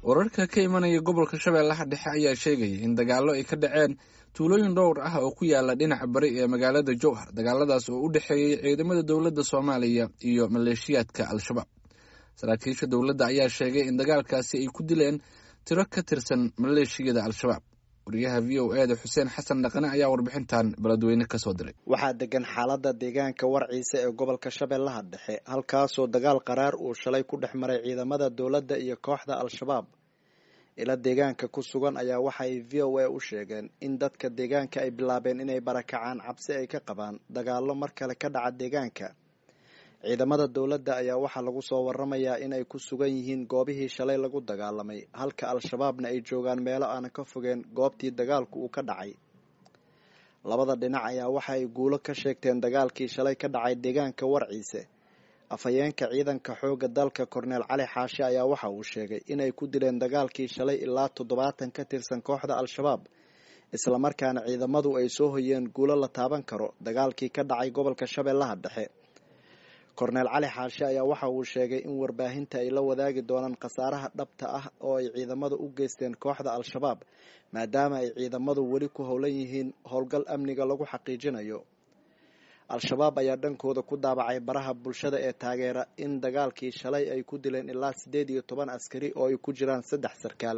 wararka ka imanaya gobolka shabeellaha dhexe ayaa sheegaya in dagaallo ay ka dhaceen tuulooyin dhowr ah oo ku yaala dhinaca bari ee magaalada jowhar dagaaladaas oo u dhexeeyey ciidamada dowladda soomaaliya iyo maleeshiyaadka al-shabaab saraakiisha dowladda ayaa sheegay in dagaalkaasi ay ku dileen tiro ka tirsan maleeshiyada al-shabaab wariyaha v o e da xuseen xasan dhaqane ayaa warbixintan beledweyne kasoo diray waxaa degan xaalada deegaanka warciisa ee gobolka shabeellaha dhexe halkaasoo dagaal qaraar uu shalay ku dhex maray ciidamada dowladda iyo kooxda al-shabaab ila deegaanka ku sugan ayaa waxa ay v o a u sheegeen in dadka deegaanka ay bilaabeen inay barakacaan cabsi ay ka qabaan dagaallo mar kale ka dhaca deegaanka ciidamada dowladda ayaa waxaa lagu soo waramayaa inay ku sugan yihiin goobihii shalay lagu dagaalamay halka al-shabaabna ay joogaan meelo aan ka fogeen goobtii dagaalku uu ka dhacay labada dhinac ayaa waxa ay guulo ka sheegteen dagaalkii shalay ka dhacay deegaanka warciise afhayeenka ciidanka xoogga dalka korneel cali xaashi ayaa waxa uu sheegay inay ku dileen dagaalkii shalay ilaa toddobaatan ka tirsan kooxda al-shabaab islamarkaana ciidamadu ay soo hoyeen guulo la taaban karo dagaalkii ka dhacay gobolka shabeellaha dhexe korneel cali xaashi ayaa waxa uu sheegay in warbaahinta ay la wadaagi doonaan khasaaraha dhabta ah oo ay ciidamadu u geysteen kooxda al-shabaab maadaama ay ciidamadu weli ku howlan yihiin howlgal amniga lagu xaqiijinayo al-shabaab ayaa dhankooda ku daabacay baraha bulshada ee taageera in dagaalkii shalay ay ku dileen ilaa siddeed iyo toban askari oo ay ku jiraan saddex sarkaal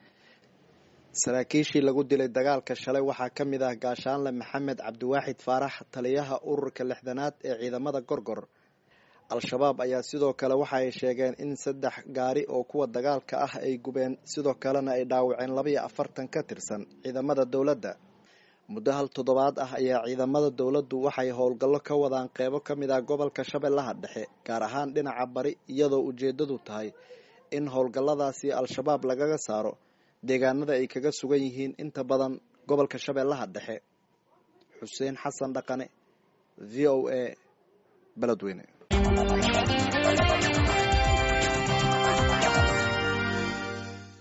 saraakiishii lagu dilay dagaalka shalay waxaa ka mid ah gaashaanle maxamed cabdiwaaxid faarax taliyaha ururka lixdanaad ee ciidamada gorgor al-shabaab ayaa sidoo kale waxa ay sheegeen in saddex gaari oo kuwa dagaalka ah ay gubeen sidoo kalena ay dhaawaceen labaiyo afartan ka tirsan ciidamada dowladda muddo hal toddobaad ah ayaa ciidamada dowladdu waxay howlgallo ka wadaan qeybo ka mid ah gobolka shabeellaha dhexe gaar ahaan dhinaca bari iyadoo ujeeddadu tahay in howlgalladaasi al-shabaab lagaga saaro deegaanada ay kaga sugan yihiin inta badan gobolka shabeellaha dhexe xuseen xasan dhaqane v o a beledweyne